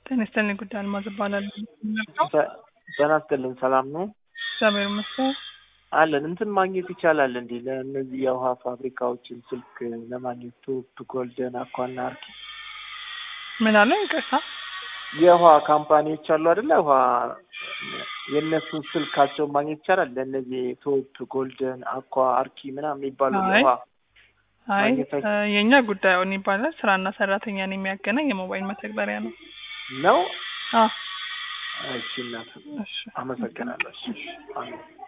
ጤና ይስጥልኝ ጉዳይ አልማዝ እባላለሁ። ጤና ይስጥልኝ ሰላም ነው እግዚአብሔር ይመስገን። አለን እንትን ማግኘት ይቻላል እንዴ? ለእነዚህ የውሃ ፋብሪካዎችን ስልክ ለማግኘት ቶፕ፣ ጎልደን፣ አኳና አርኪ ምን አለ ይቅርታ? የውሃ ካምፓኒዎች አሉ አይደለ? ውሃ የእነሱን ስልካቸውን ማግኘት ይቻላል? ለእነዚህ ቶፕ፣ ጎልደን፣ አኳ፣ አርኪ ምናምን የሚባሉ አይ የውሃ አይ ማግኘት አይ- እ የእኛ ጉዳዩን ይባላል ስራና ሰራተኛን የሚያገናኝ የሞባይል መተግበሪያ ነው። ነው። አ እሺ እናት እሺ አመሰግናለሁ። እሺ አሜን።